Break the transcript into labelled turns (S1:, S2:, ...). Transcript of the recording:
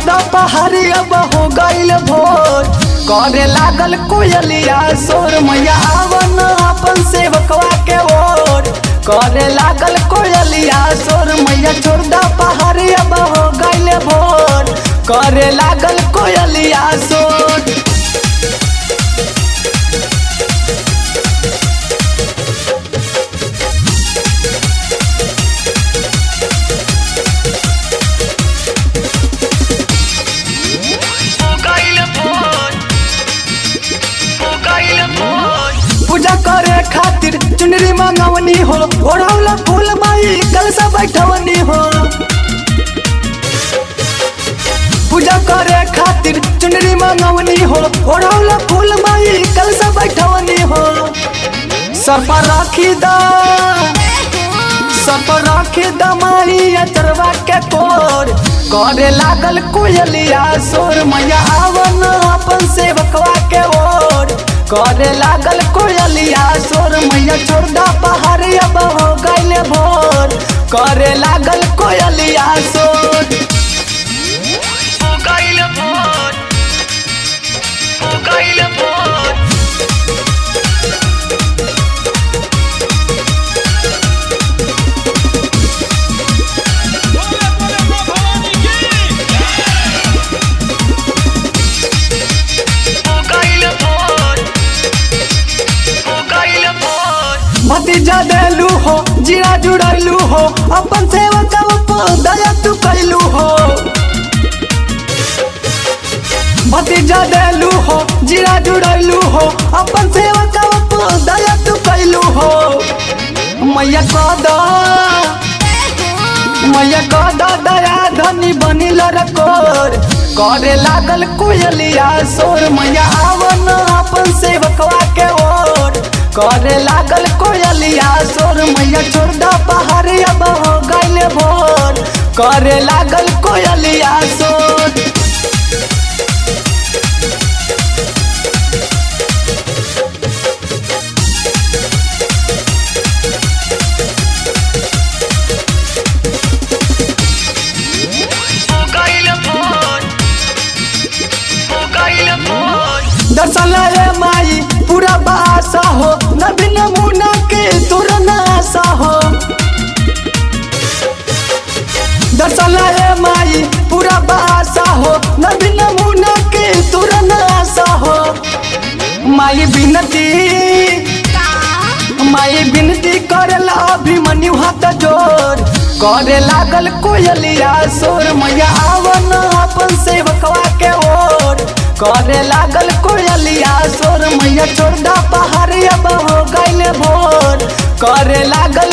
S1: द पहाड़ी अब हो गईल भोर करे लागल कोयलिया सोर मैया आवन अपन सेवकवा के ओर करे लागल कोयलिया सोर मैया छोड़ द पहाड़ी अब हो गईल भोर करे लागल कोयलिया सोर पूजा करे खातिर चुनरी मंगवनी हो ओढ़ौला फूल माई कलसा बैठवनी हो पूजा करे खातिर चुनरी मंगवनी हो ओढ़ौला फूल माई कलसा बैठवनी हो सर पर राखी दा सर पर राखी दा माई अचरवा के कोर करे लागल कोयलिया सोर मैया आवन अपन सेवकवा के ओर करे लागल कोयलिया सोर मैया छोड़ दा पहाड़ी अब हो गईले भोर करे लागल कोयलिया सोर
S2: हो गइल भोर हो गइल भोर
S3: बोले बोले मां भवानी की
S2: हो गइल भोर हो गइल भोर
S1: भतीजा देलू हो जीरा जुड़ैलू हो अपन सेवक दया तू कैलू हो भतीजा देलू हो जीरा जुड़ैलू हो अपन सेवक दया तू कैलू हो मैया कदा मैया कदा दया धनी बनिल रकोर करे लागल कोयलिया सोर मैया आवन अपन सेवकवा के ओर करे लागल कोयलिया सोर मैया छोड़ द पहाड़ी अब हो गइल भोर करे लागल कोयलिया सोर
S2: हो गइल भोर हो गइल भोर
S1: दर्शन रे माई पूरा बासा हो नबी नमूना के तुरन आशा हो दर्शन रे माई पूरा बासा हो नबी नमूना के तुरन आशा हो माई बिनती माई बिनती करला अभिमन्यु हाथ जोर करे लागल कोयलिया सोर मैया आवन अपन सेवकवा के ओर करे लागल कोयलिया सोर मैया छोड़ दा पहाड़ी अब हो गइल भोर करे लागल